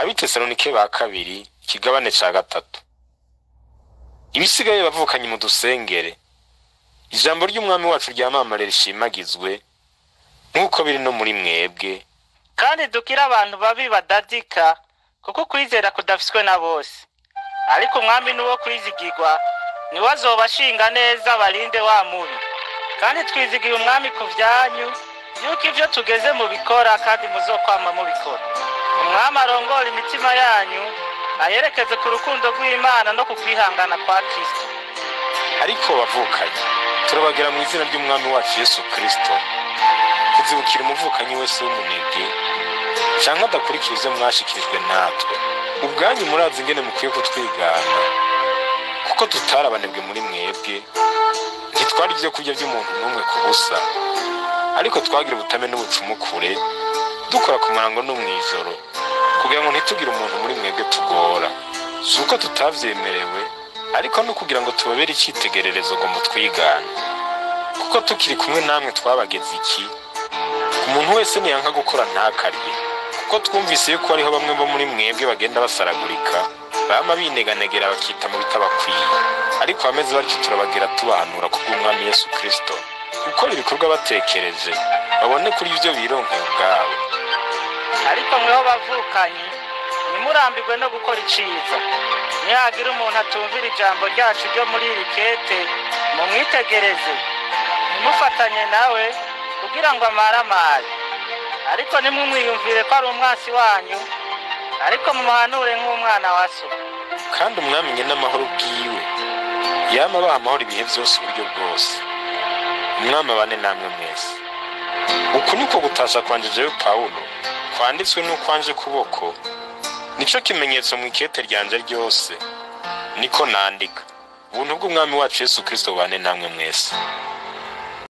abitesalonike ba kabiri ikigabane ca gatatu ibisigaye bavukanye mu dusengere ijambo ry'umwami wacu ryamamare rishimagizwe nk'uko biri no muri mwebwe kandi dukire abantu babi badadika kuko ukwizera kudafiswe na bose ariko umwami ni uwo kwizigirwa niwe azobashinga neza barinde wa mubi kandi twizigiye umwami ku byanyu yuko ibyo tugeze mu bikora kandi muzokwama mubikora umwami arongora imitima yanyu ayerekeze ku rukundo rw'imana no ku kwihangana kwa kristo ariko bavukanye turabagira mu izina ry'umwami wacu yesu kristo kuzibukira umuvukanyi wese w'umunebwe canke adakurikira ivyo mwashikirijwe natwe ubwanyu murazi ingene mukwiye kutwigana kuko tutari abanebwe muri mwebwe ntitwari ivyo kurya vy'umuntu n'umwe ku busa ariko twagira ubutame n'ubucumukure dukora ku murango no mw'ijoro kugira ngo ntitugire umuntu muri mwebwe tugora si uko tutavyemerewe ariko no kugira ngo tubabere icitegererezo ngo mutwigane kuko tukiri kumwe namwe twabageze iki umuntu wese niyanka gukora ntakarye kuko twumvise yuko hariho bamwe bo muri mwebwe bagenda basaragurika bama bineganegera bakita mu bitabakwiye ariko abameze batyo turabagira tubahanura kubw'umwami yesu kristo gukora ibikorwa batekereje babone kuri ivyo bironkeye ubwabo ariko mweho bavukanye ntimurambirwe no gukora iciza nihagira umuntu atumvira ijambo ryacu ryo muri iri kete mumwitegereze ntimufatanye nawe kugira ngo amaramare ariko ntimumwiyumvire ko ari umwasi wanyu ariko mumuhanure nk'umwana wa so kandi umwami nyene amahoro bwiwe yama abaha amahoro ibihe vyose uburyo bwose umwami abane namwe mwese uku niko gutasha kwanje jewe pawulo kwanditswe n'ukwanje kuboko nico kimenyetso mu ikete ryanje ryose niko nandika ubuntu bw'umwami wacu yesu kristo bubane namwe mwese